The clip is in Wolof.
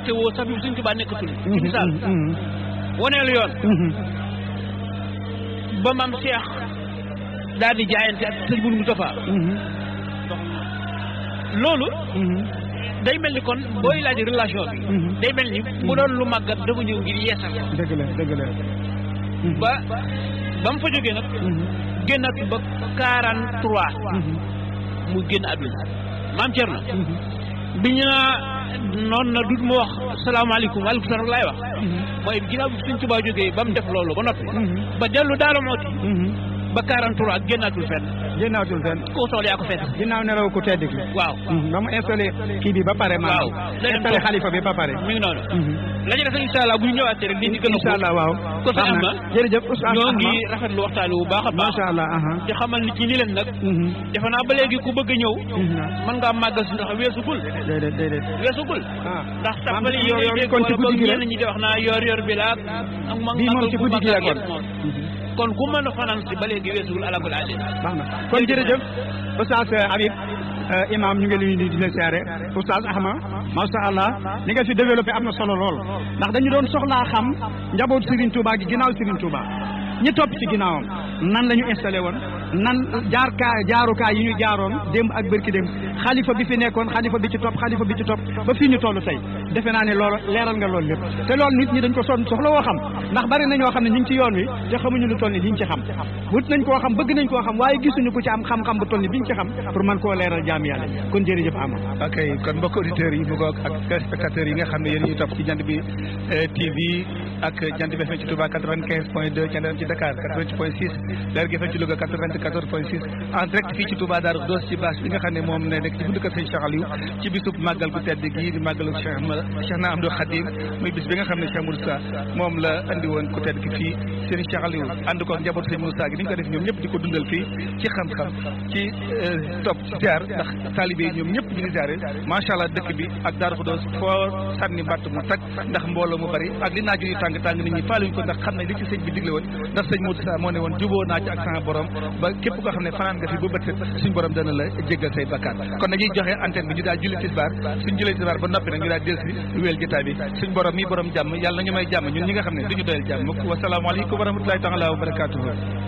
woote woo sax bi suñ tubaa nekkatul ci misaal waneelu yoon ba maam Cheikh daal di jaayante ak sëñ Mourou Moustapha loolu day mel ni kon booy laaj relation bi day mel ni mu doon lu màggat dafa ñëw ngir yeesal ko dëgg la dëgg la ba ba mu fa jógee nag génnaat ba quarante trois mu génn àdduna maam Thierno bi ñu naa noonu na dut mu wax salaamaaleykum waaleykum salaam laay wax mooy ginnaaw bi suñ Tuubaa jógee ba mu def loolu ba noppi ba dellu daala mooti ba 43 ak génnaatul fenn génnaatul fenn ku soxla yaa ko fees ginnaaw nelaw ku tedd ki waaw ba mu installé kii bi ba pare maanaam waaw installé xalifa bi ba pare mi ngi noonu la ci def incha allah bu ñu ñëwaatee rek di gën a incha allah waaw ko sax am na jërëjëf oustaz ñoo ngi rafetlu waxtaan bu baax a baax macha allah aha te xamal nit ñi ni leen nag defe naa ba léegi ku bëgg a ñëw mën ngaa màggal si ndax weesugul déedéet déedéet weesugul ah ndax tàmbali yi yor yor dégg kon ci wala boog guddi gi la ñenn ñi di wax naa yor yor bi la ak mag bii moom ci guddi gi la kon kon ku mën a fanaan si ba léegi weesugul alakul ali baax na kon jërëjëf oustaz Habib imam ñu ngi leen di dina siyaare oustaz Ahma macha allah li nga fi développé am na solo lool ndax dañu doon soxlaa xam njaboot Serigne Touba gi ginnaaw Serigne Touba ñi topp ci ginnaawam nan la ñu installé woon nan jaar kaa jaarukaay yi ñu jaaroon démb ak bërki démb xalifa bi fi nekkoon xalifa bi ci topp xalifa bi ci topp ba fii ñu toll tey defe naa ne loolu leeral nga loolu lépp te loolu nit ñi dañ ko son soxla woo xam ndax bari na ñoo xam ne ñu ngi ci yoon wi te xamuñu lu toll ni liñ ci xam wut nañ koo xam bëgg nañ koo xam waaye gisuñu ku ci am xam-xam bu toll ni biñ ci xam pour mën koo leeral jaam yàlla kon jërëjëf ama ok kon mbokk auditeurs yi mu ngoog ak téléspectateurs yi nga xam ne yéen ñuy topp ci jant bi TV ak jant bi FM ci Touba 95 point 2 jant ci Dakar 88 point 6 leer gi FM ci Louga 94 point 6 en direct fii ci Touba Darou Khoudoss ci bâche bi nga xam ne moom ne nekk ci buntu kër Sëñ Cheikh Aliou ci bisub màggal gu tedd gii di màggalu Cheikh Cheikh na Amdou Khadim muy bis bi nga xam ne Cheikh Moussa moom la andi woon ku tedd gi fii Sëñ Cheikh Aliou ànd ko ak njabootu Sëñ Moussa gi ni ñu ko def ñoom ñëpp di ko dundal fii ci xam-xam ci topp ci ziar ndax taalibe yi ñoom ñëpp ñu ngi ziare macha allah dëkk bi ak Darou Khoudoss foo sànni mbatt mu tag ndax mbooloo mu bari ak li naaju yu tàng tàng nit ñi faaluñ ko ndax xam ne li ci sëñ bi digle woon ndax sëñ Moussa moo ne woon juboo naa ci ak sama borom ba képp koo xam ne fanaan nga fi ba bët set suñ borom dana la jéggal say bakkaar kon dañuy joxe antenne bi ñu daal julli tisbaar suñ julli tisbaar ba noppi nag ñu daal delsi wéel jotaay bi suñ borom mi borom jàmm yàlla na ñu may jàmm ñun ñi nga xam ne duñu doyal jàmm wasalaamaaleykum wa rahmatulahi taala wa barakatuhu